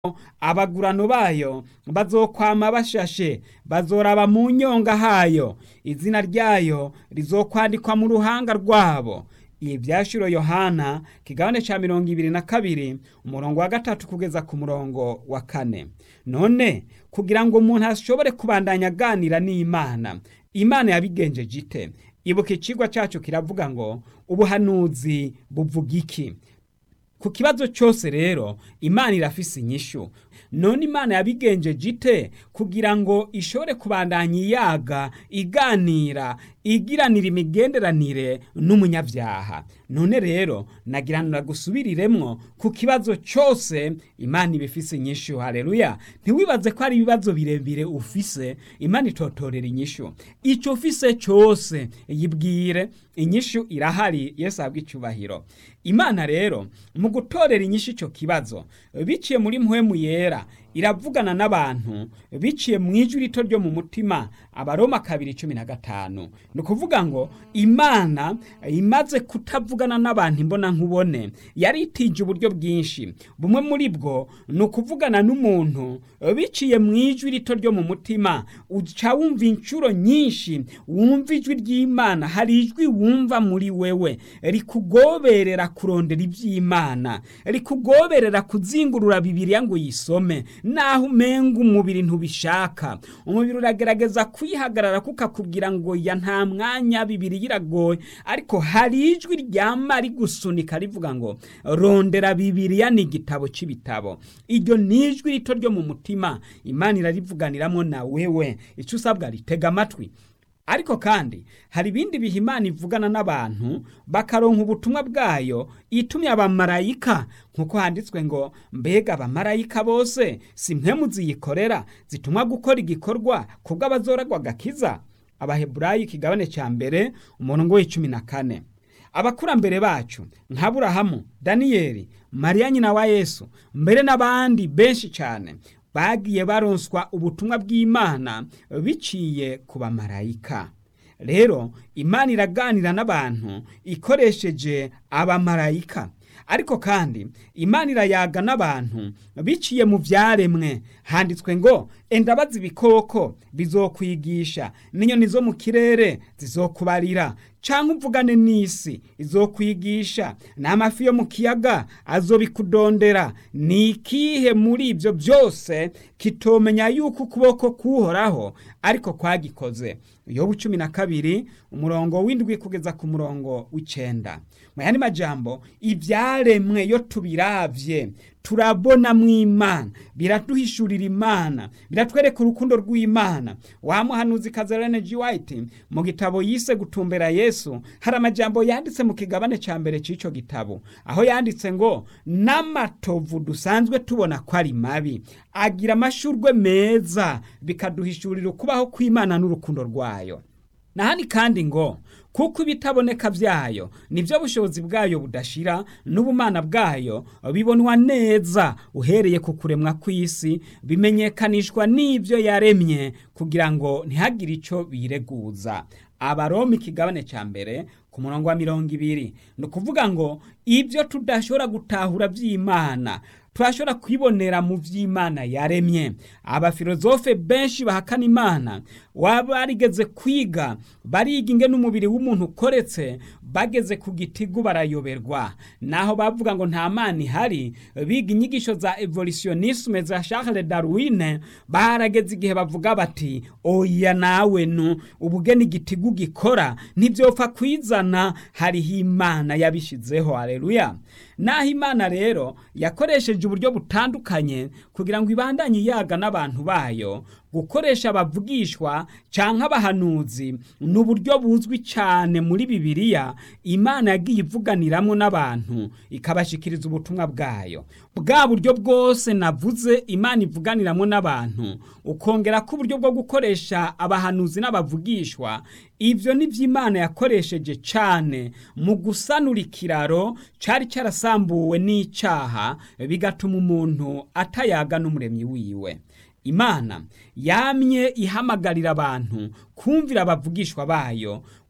abagurano bayo bazokwama bashashe bazoraba mu nyonga hayo izina ryayo rizokwandikwa mu ruhanga rwabo ibi byashiro yohana kigabane ca mirongo ibiri na kabiri umurongo wa gatatu kugeza ku murongo wa kane none kugira ngo umuntu ashobore kubandanya aganira n'imana imana yabigenjeje ite ibuka icigwa cacu kiravuga ngo ubuhanuzi buvuga iki ku kibazo cyose rero imana irafise inyishu none imana yabigenjeje ite kugira ngo ishobore kubandanya iyaga iganira igiranira imigenderanire n'umunyabyaha none rero nagiranira gusubiriremwo ku kibazo cyose imana ibifise inyishu haleluya ntiwibaze ko ari ibibazo birebire ufise imana itotorera inyishu icyo ufise cyose yibwire inyishu irahari yesu ahabwa icyubahiro imana rero mu gutorera inyishu icyo kibazo biciye muri mpwemu yera iravugana n'abantu biciye mu ijwi rito ryo mu mutima abaroma kabiri cumi na gatanu ni ukuvuga ngo imana imaze kutavugana n'abantu imbona nkubone yari itije uburyo bwinshi bumwe muri bwo ni ukuvugana n'umuntu biciye mu ijwi rito ryo mu mutima uca wumva inshuro nyinshi wumva ijwi ry'imana hari ijwi wumva muri wewe rikugoberera kurondera iby'imana rikugoberera kuzingurura bibiriya ngo uyisome naho umenga umubiri ntubishaka umubiri uragerageza kwihagarara kukakubwira ngo ya nta mwanya bibiri iragoye ariko hari ijwi ryama rigusunika rivuga ngo rondera bibiriya ni igitabo cy'ibitabo iryo ni ijwi rito ryo mu mutima imana irarivuganiramo na wewe icyo usabwa ritega amatwi ariko kandi hari ibindi bihe imana ivugana n'abantu bakaronka ubutumwa bwayo itumye abamarayika nk'uko handitswe ngo mbega abamarayika bose si mwe muziyikorera zitumwa gukora igikorwa kubwo abazoragwa agakiza abaheburayi ikigabane cya mbere umurongo w'icumi na kane abakurambere bacu nka burahamu daniyeli mariya nyina wa yesu mbere n'abandi benshi cyane bagiye baronswa ubutumwa bw'imana biciye ku bamarayika rero imana iraganira n'abantu ikoresheje abamarayika ariko kandi imana irayaga n'abantu biciye mu byaremwe handitswe ngo endabaza ibikoko bizokwigisha n'inyoni zo mu kirere zizokubarira cyangwa umvugane n'isi izokwigisha n'amafi yo mu kiyaga azobikudondera ni ikihe muri ibyo byose kitomenya yuko ukuboko kuhoraho ariko kwagikoze yobu cumi na kabiri umurongo w'indwi kugeza ku murongo w'icenda mu yandi majambo ibyaremwe yo tubiravye turabona mu imana biraduhishurira imana biratwereka urukundo rw'imana wa muhanuzi kazarene g white mu gitabo yise gutumbera yesu hari amajambo yanditse mu kigabane cya mbere cy'icyo gitabo aho yanditse ngo n'amatovu dusanzwe tubona ko ari mabi agira amashurwe meza bikaduhishurira ukubaho kw'imana n'urukundo rwayo nahani kandi ngo kuko ibitaboneka byayo nibyo bushobozi bwayo budashira n'ubumana bwayo bibonwa neza uhereye ku kuremwa kw'isi bimenyekanishwa n'ibyo yaremye kugira ngo ntihagire icyo bireguza abaroma ikigabane cya mbere ku murongo wa mirongo ibiri ni ukuvuga ngo ibyo tudashobora gutahura by'imana turashobora kwibonera mu by'imana yaremye abafilozofe benshi bahakana imana waba barigeze kwiga bariga inge n'umubiri w'umuntu ukoretse bageze ku gitigu barayoberwa naho bavuga ngo nta mana ihari biga inyigisho za evolutionisme za Charles Darwin barageze igihe bavuga bati oya nawe nu ubugeni igitigu gikora ntibyopfa kwizana hariho imana yabishizeho haleluya naho imana rero yakoresheje uburyo butandukanye kugira ngo ibandanye iyaga n'abantu bayo gukoresha abavugishwa cyangwa abahanuzi ni uburyo buzwi cyane muri bibiliya imana yagiye ivuganiramo n'abantu ikabashikiriza ubutumwa bwayo bwa buryo bwose navuze imana ivuganiramo n'abantu ukongera ko uburyo bwo gukoresha abahanuzi n'abavugishwa ibyo ni byo imana yakoresheje cyane mu gusanura ikiraro cyari cyarasambuwe n'icyaha bigatuma umuntu atayaga n'umuremyi wiwe imana yamye ihamagarira abantu kumvira abavugishwa bayo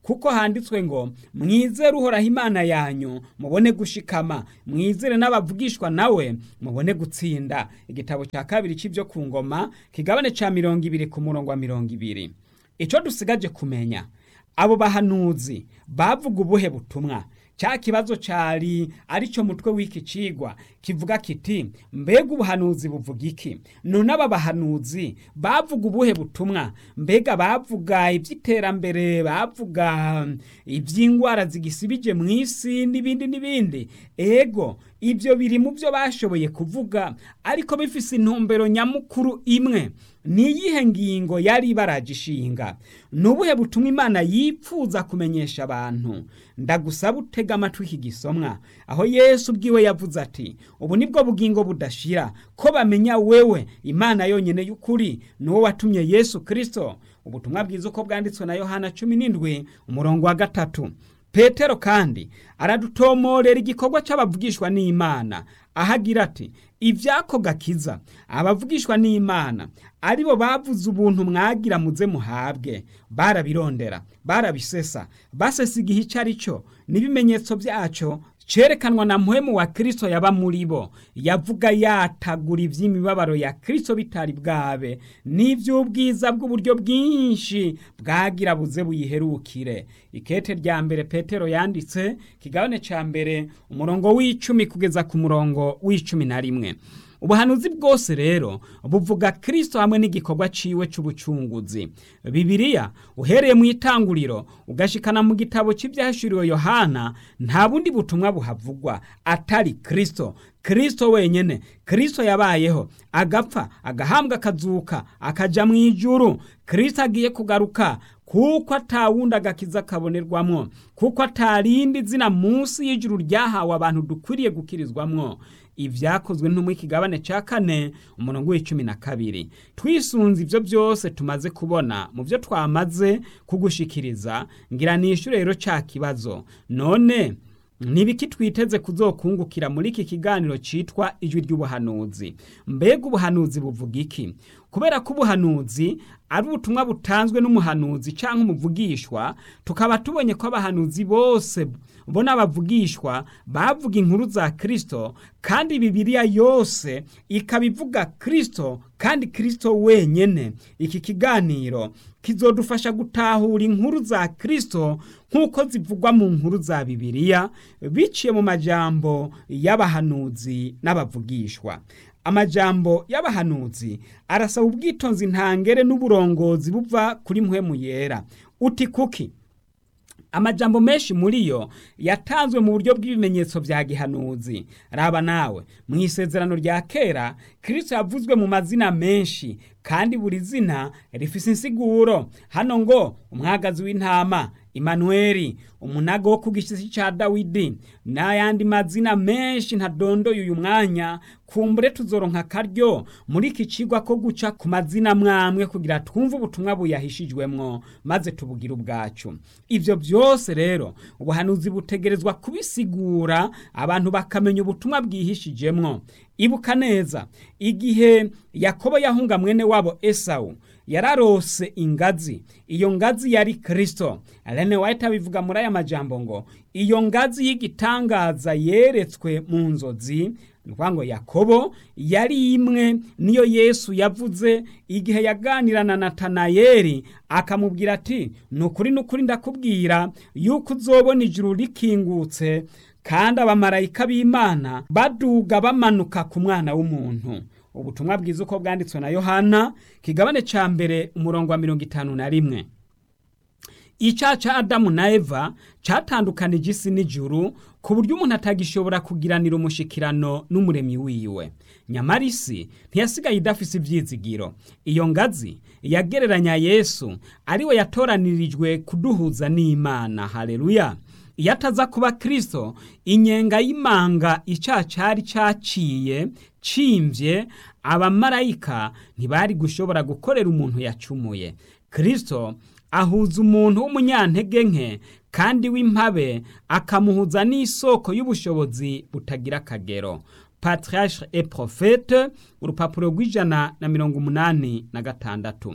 kuko handitswe ngo mwizere uhoraho imana yanyu mubone gushikama mwizere n'abavugishwa nawe mubone gutsinda igitabo cya kabiri cy'ibyo ku ngoma kigabane cya mirongo ibiri ku murongo wa mirongo ibiri icyo dusigaje kumenya abo bahanuzi bavuga ubuhe butumwa cya kibazo cyari aricyo mutwe w'iki cigwa kivuga kiti mbega ubuhanuzi buvuga iki none aba bahanuzi bavuga ubuhe butumwa mbega bavuga iby'iterambere bavuga iby'indwara zigisibije mu isi n'ibindi n'ibindi ego ibyo biri mu byo bashoboye kuvuga ariko bifise intumbero nyamukuru imwe ni iyihe ngingo yari ibaragishinga ni ubuhe butumwa imana yipfuza kumenyesha abantu ndagusaba utega amatwi iki gisomwa aho yesu ubwiwe yavuze ati ubu nibwo bugingo budashira ko bamenya wewe imana yonyine y'ukuri ni wowe watumye yesu kirisito ubutumwa bwiza uko bwanditswe na yohana cumi n'indwi umurongo wa gatatu petero kandi aradutomorera igikorwa cy'abavugishwa n'imana ahagira ati ibyako gakiza abavugishwa n'imana aribo bavuze ubuntu mwagira muze muhabwe barabirondera barabisesa basesa igihe icyo ari cyo n'ibimenyetso byacyo cyerekanwa na muhemu wa kirisito yaba muri bo yavuga yatagura iby'imibabaro ya kirisito bitari bwabe n'iby'ubwiza bw'uburyo bwinshi bwagira buze buyiherukire ikete rya mbere petero yanditse kigabane cya mbere umurongo w'icumi kugeza ku murongo w'icumi na rimwe ubuhanuzi bwose rero buvuga kirisito hamwe n'igikorwa ciwe cy'ubucunguzi bibiliya uhereye mu itanguriro ugashikana mu gitabo cy'ibyahishuriwe yohana nta bundi butumwa buhavugwa atari kirisito kirisito wenyine kirisito yabayeho agapfa agahambwa akazuka akaja mu ijuru kirisito agiye kugaruka kuko atawundi agakiza kabonerwamwo kuko atarindi zina munsi y'ijuru ryahawe abantu dukwiriye gukirizwamwo ibyakozwe ntumwe ikigabane cya kane umurongo w'icumi na kabiri twisunze ibyo byose tumaze kubona mu byo twamaze kugushikiriza ngira nishyure rero cya kibazo none nibiki twiteze kuzokungukira muri iki kiganiro cyitwa ijwi ry'ubuhanuzi mbega ubuhanuzi buvuga iki kubera ko ubuhanuzi ari ubutumwa butanzwe n'umuhanuzi cyangwa umuvugishwa tukaba tubonye ko abahanuzi bose bo n'abavugishwa bavuga inkuru za kirisito kandi bibiliya yose ikaba ivuga kirisito kandi kirisito wenyine iki kiganiro kizodufasha gutahura inkuru za kirisito nk'uko zivugwa mu nkuru za bibiliya biciye mu majambo y'abahanuzi n'abavugishwa amajambo y'abahanuzi arasaba ubwitonzi ntangere n'uburongozi buva kuri mpwemu yera uti kuki amajambo menshi muri yo yatanzwe mu buryo bw'ibimenyetso bya gihanuzi raba nawe mu isezerano rya kera kirisito yavuzwe mu mazina menshi kandi buri zina rifise insiguro hano ngo umwagazi w'intama Imanueli umunago wo ku gishyitsi cya dawidi n'ayandi mazina menshi ntadondoye uyu mwanya kumbure tuzoronka akaryo muri iki kigwa ko guca ku mazina mwamwe kugira twumve ubutumwa buyahishijwemwo maze tubugire ubwacu ibyo byose rero ubuhanuzi butegerezwa kubisigura abantu bakamenya ubutumwa bwihishijemwo ibuka neza igihe yakobo yahunga mwene wabo esawu yararose ingazi iyo ngazi yari kirisito rene wahita bivuga muri aya majambo ngo iyo ngazi y'igitangaza yeretswe mu nzozi ni ngo yakobo yari imwe niyo yesu yavuze igihe yaganira na natanayeri akamubwira ati ni ukuri ni ukuri ndakubwira yuko uzobona ijuru rikingutse kandi abamarayika b'imana baduga bamanuka ku mwana w'umuntu ubutumwa bwiza uko bwanditswe na yohana kigabane cya mbere umurongo wa mirongo itanu na rimwe icyaha cya adamu na eva cyatandukanije isi n'ijuru ku buryo umuntu atagishobora kugiranira umushikirano n'umuremyi wiwe nyamara isi ntiyasigaye idafise ibyizigiro iyo ngazi yagereranya yesu ariwe yatoranirijwe kuduhuza n'imana hareruya iyo ataza kuba kirisito inyenga y'imanga icyaha cyari cyaciye cimvye abamarayika ntibari gushobora gukorera umuntu yacumuye kirisito ahuza umuntu w'umunyantege nke kandi w'impabe akamuhuza n'isoko y'ubushobozi butagira akagero patriarche et prophète urupapuro rw'ijana na mirongo umunani na gatandatu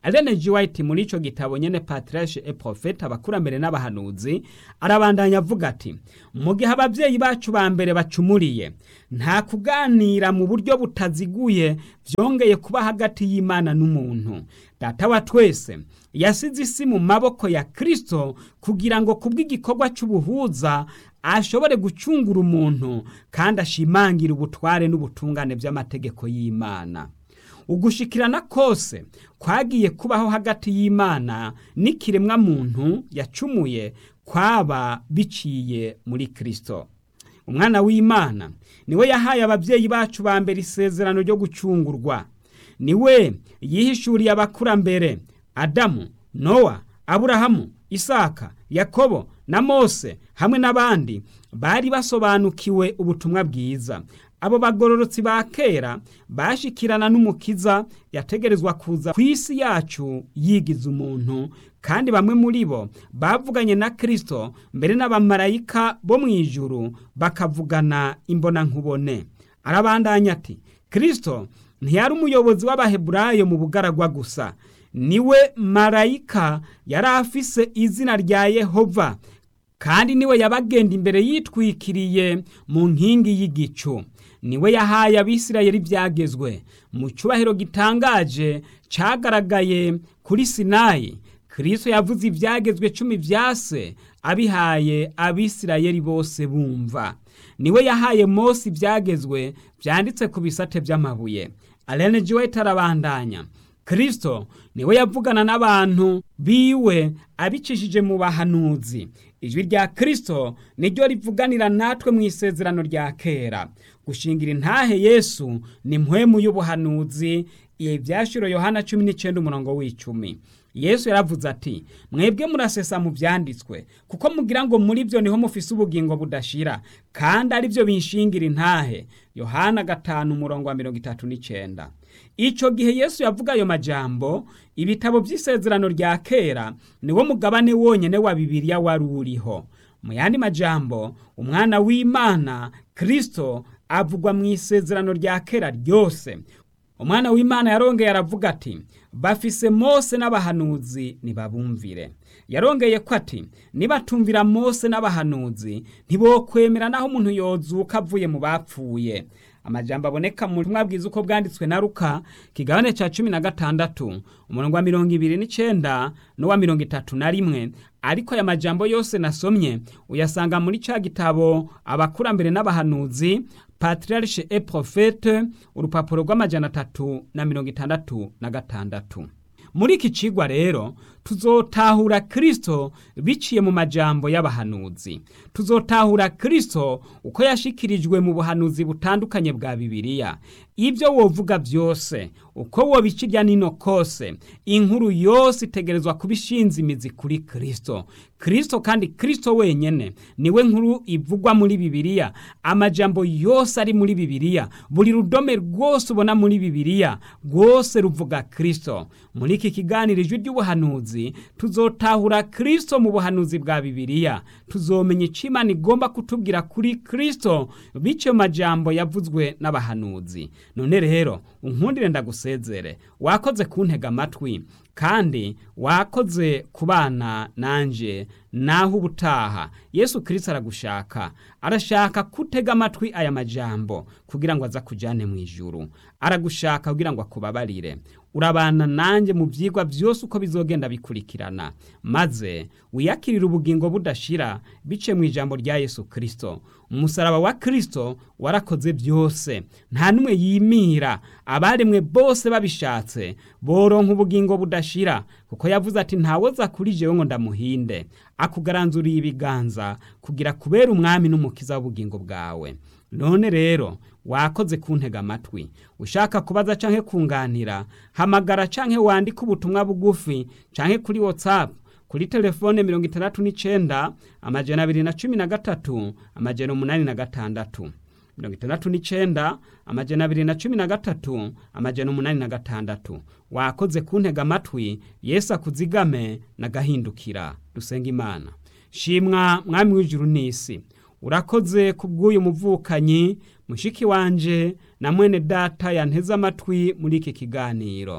Ellen G. White muri ico gitabo nyene Patriarche et Prophète abakurambere n'abahanuzi arabandanya avuga ati mu gihe abavyeyi bacu ba mbere bacumuriye nta kuganira mu buryo butaziguye vyongeye kuba hagati y'Imana n'umuntu data wa twese yasize isi mu maboko ya Kristo kugira ngo kubw'igikorwa c'ubuhuza ashobore gucungura umuntu kandi ashimangira ubutware n'ubutungane by'amategeko y'Imana ugushikirana kose kwagiye kubaho hagati y'Imana n'ikiremwa muntu yacumuye kwaba biciye muri Kristo umwana w'Imana niwe yahaye abavyeyi bacu ba mbere isezerano ryo gucungurwa niwe yihishuriye abakurambere Adamu Nowa Aburahamu Isaka Yakobo na Mose hamwe n'abandi bari basobanukiwe ubutumwa bwiza abo bagororotsi ba kera bashikirana n'umukiza yategerezwa kuza ku isi yacu yigiza umuntu kandi bamwe muri bo bavuganye na Kristo mbere n'abamarayika bo mu ijuru bakavugana imbonankubone arabandanya ati Kristo ntiyari umuyobozi w'abaheburayo mu bugaragwa gusa niwe marayika yari afise izina rya Yehova kandi niwe yabagenda imbere yitwikiriye mu nkingi y'igicu niwe yahaye abisirayeli ibyagezwe mu cyubahiro gitangaje cyagaragaye kuri sinayi kirisito yavuze ibyagezwe cumi byase abihaye abisirayeli bose bumva niwe yahaye Mose ibyagezwe byanditse ku bisate by'amabuye Alene White arabandanya kirisito niwe yavugana n'abantu biwe abicishije mu bahanuzi ijwi rya kirisito niryo rivuganira natwe mu isezerano rya kera gushingira intahe yesu ni mpwemu y'ubuhanuzi ibi byashiro yohana cumi n'icyenda umurongo w'icumi yesu yaravuze ati mwebwe murasesa mu byanditswe kuko mugira ngo muri byo niho mufise ubugingo budashira kandi ari byo binshingira intahe yohana gatanu umurongo wa mirongo itatu n'icyenda icyo gihe yesu yavuga ayo majambo ibitabo by'isezerano rya kera niwo mugabane wonyine wa bibiliya wari uriho mu yandi majambo umwana w'imana kirisito avugwa mu isezerano rya kera ryose umwana w'imana yarongeye aravuga ati bafise mose n'abahanuzi ntibabumvire yarongeye ko ati nibatumvira mose n'abahanuzi ntibokwemera naho umuntu yozuka avuye mu bapfuye amajambo aboneka mu butumwa bwiza uko bwanditswe na ruka kigabane cya cumi na gatandatu umurongo wa mirongo ibiri n'icyenda n'uwa mirongo itatu na rimwe ariko aya majambo yose nasomye uyasanga muri cya gitabo abakurambere n'abahanuzi patriarche et prophète urupapuro rw'amajana atatu na mirongo itandatu na gatandatu muri iki cigwa rero tuzotahura kristo biciye mu majambo y'abahanuzi tuzotahura kristo uko yashikirijwe mu buhanuzi butandukanye bwa bibiliya ibyo wovuga byose uko wobicirya nino kose inkuru yose itegerezwa kuba ishinze imizi kuri kristo kristo kandi kristo wenyene niwe nkuru ivugwa muri bibiliya amajambo yose ari muri bibiliya buri rudome rwose ubona muri bibiliya rwose ruvuga kristo muri iki kiganiro ijwi ry'ubuhanuzi tuzotahura kristo mu buhanuzi bwa bibiliya tuzomenya icyo imana igomba kutubwira kuri kristo bityo majambo yavuzwe n'abahanuzi none rero unkundire ndagusezere wakoze kuntega amatwi kandi wakoze kubana nanje naho ubutaha yesu kirisito aragushaka arashaka kutega amatwi aya majambo kugira ngo aza kujyane mu ijuru aragushaka kugira ngo akubabarire urabana nanjye mu byigwa byose uko bizogenda bikurikirana maze wiyakirire ubugingo budashira bice mu ijambo rya yesu kirisito umusaraba wa kirisito warakoze byose nta n'umwe yimira abaremwe bose babishatse boronka ubugingo budashira kuko yavuze ati ntawoza kuri jewe ngo ndamuhinde akugaranzuriye ibiganza kugira kubera umwami n'umukiza w'ubugingo bwawe none rero wakoze kuntega amatwi ushaka kubaza canke kunganira hamagara canke wandike ubutumwa bugufi canke kuri whatsapp kuri telefone mirongo itandatu n'icenda amajana abiri na cumi na gatatu amajana umunani na gatandatu mirongo itandatu n'icenda amajana abiri na cumi na gatatu amajana umunani na gatandatu wakoze kuntega amatwi yesu akuzigame nagahindukira dusenga imana shimwa mwami w'ijuru n'isi urakoze kubw'uyu muvukanyi mushiki wanje na mwene data yanteze amatwi muri iki kiganiro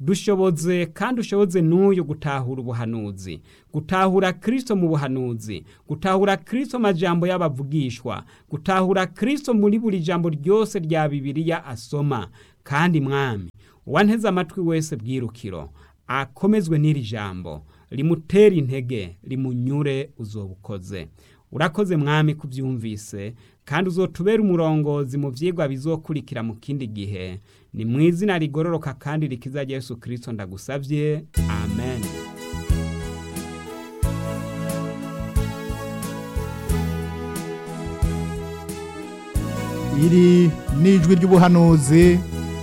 dushoboze kandi ushoboze n'uyu gutahura ubuhanuzi gutahura kristo mu buhanuzi gutahura kristo majambo y'abavugishwa gutahura kristo muri buri jambo ryose rya bibiliya asoma kandi mwami uwanteze amatwi wese bwirukiro akomezwe n'iri jambo rimutera intege rimunyure uzobukoze urakoze mwami kubyumvise kandi uzotubera umurongozi mu byigwa bizokurikira mu kindi gihe ni mu izina rigororoka kandi rikiza Yesu kirisito ndagusabye amen iri ni ijwi ry'ubuhanuzi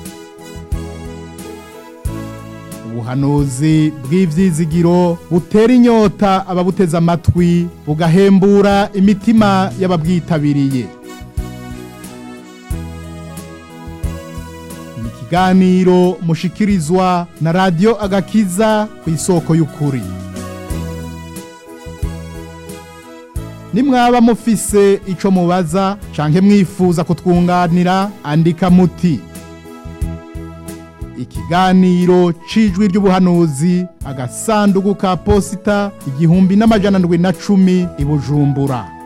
ubuhanuzi bw'ibyizigiro butera inyota ababuteze amatwi bugahembura imitima y'ababwitabiriye ni ikiganiro mushikirizwa na radiyo agakiza ku isoko y'ukuri nimwaba mufise ico mubaza canke mwifuza kutwunganira andika muti ikiganiro cijwi ry'ubuhanuzi agasanduku ka posita igihumbi n'amajana ndwi na cumi i bujumbura